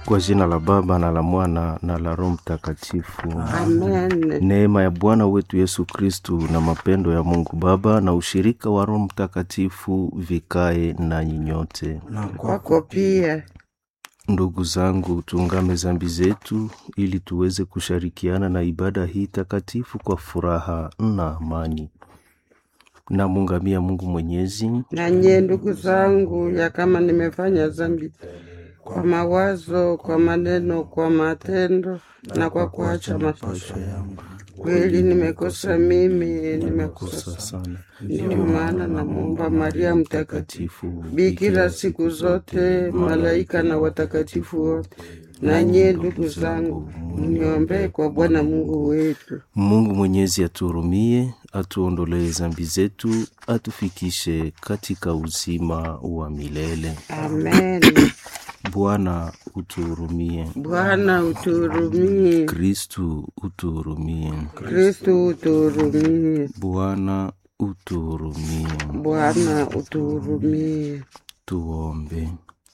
Kwa jina la Baba na la Mwana na la Roho Mtakatifu. Amen. Neema ya Bwana wetu Yesu Kristu na mapendo ya Mungu Baba na ushirika wa Roho Mtakatifu vikae nanyi nyote. na Kwako pia. Ndugu zangu, tuungame zambi zetu ili tuweze kushirikiana na ibada hii takatifu kwa furaha na amani. Namungamia Mungu Mwenyezi Na nyie ndugu zangu, ya kama nimefanya dhambi kwa mawazo, kwa maneno, kwa matendo na kwa kuacha mapasho yangu, kweli nimekosa mimi, nimekosa kosa sana. Ndiyo maana namwomba Maria Mtakatifu, Takatifu bikira siku zote, malaika na watakatifu wote, na nyie ndugu zangu, mniombee kwa Bwana Mungu wetu. Mungu Mwenyezi atuhurumie, atuondolee zambi zetu, atufikishe katika uzima wa milele. Amen. Bwana utuhurumie. Bwana utuhurumie. Kristu utuhurumie. Kristu utuhurumie. Bwana utuhurumie. Bwana utuhurumie. Tuombe.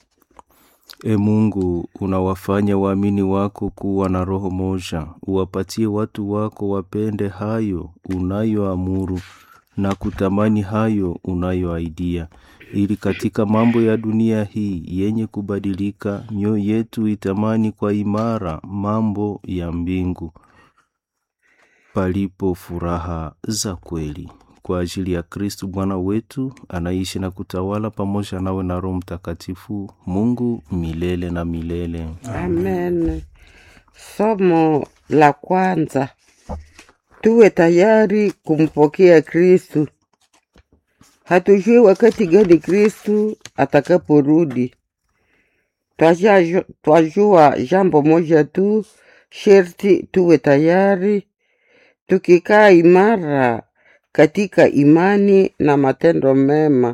E Mungu, unawafanya waamini wako kuwa na roho moja, uwapatie watu wako wapende hayo unayoamuru na kutamani hayo unayoaidia, ili katika mambo ya dunia hii yenye kubadilika, mioyo yetu itamani kwa imara mambo ya mbingu, palipo furaha za kweli kwa ajili ya Kristu Bwana wetu anaishi na kutawala pamoja nawe na Roho Mtakatifu, Mungu milele na milele. Amen. Somo la kwanza, tuwe tayari kumpokea Kristu. Hatujui wakati gani Kristu atakaporudi. Twaja- Twajua jambo moja tu, sherti tuwe tayari, tukikaa imara katika imani na matendo mema.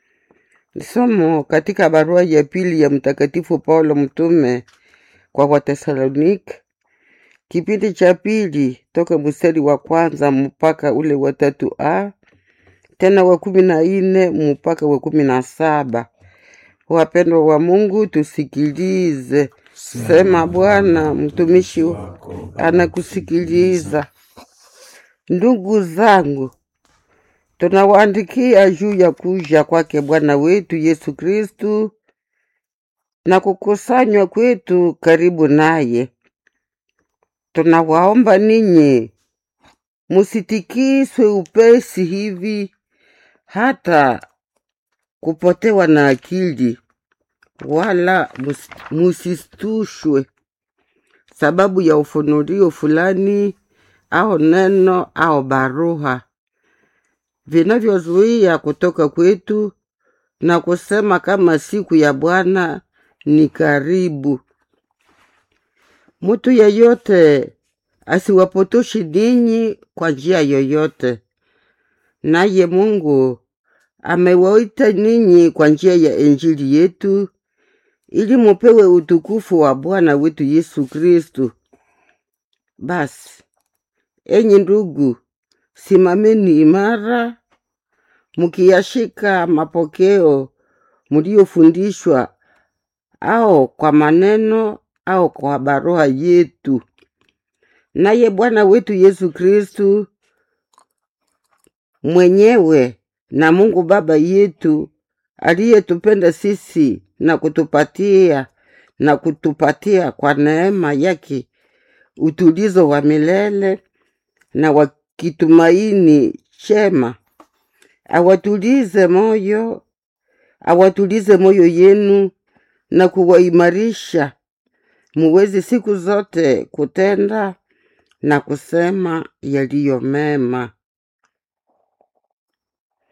Somo katika barua ya pili ya Mtakatifu Paulo mtume kwa Watesalonike, kipindi cha pili toka mstari wa kwanza mpaka ule wa tatu a tena wa kumi na nne mpaka wa kumi na saba. Wapendwa wa Mungu, tusikilize. Sema Bwana, mtumishi wako anakusikiliza. Ndugu zangu, tunawaandikia juu ya kuja kwake Bwana wetu Yesu Kristu na kukusanywa kwetu karibu naye. Tunawaomba ninyi musitikiswe upesi hivi hata kupotewa na akili, wala mus- musistushwe sababu ya ufunurio fulani au neno au barua vinavyozuia kutoka kwetu na kusema kama siku ya Bwana ni karibu. Mtu yeyote asiwapotoshi ninyi kwa njia yoyote, naye Mungu amewaita ninyi kwa njia ya Injili yetu ili mupewe utukufu wa Bwana wetu Yesu Kristu. Basi enyi ndugu, simameni imara, mukiyashika mapokeo muliyofundishwa, au kwa maneno au kwa barua yetu. Naye Bwana wetu Yesu Kristu mwenyewe na Mungu Baba yetu aliyetupenda sisi na kutupatia na kutupatia kwa neema yake utulizo wa milele na wa kitumaini chema, awatulize moyo, awatulize moyo yenu na kuwaimarisha muweze siku zote kutenda na kusema yaliyo mema.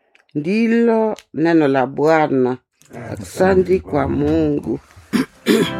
Ndilo neno la Bwana. Asante kwa Mungu.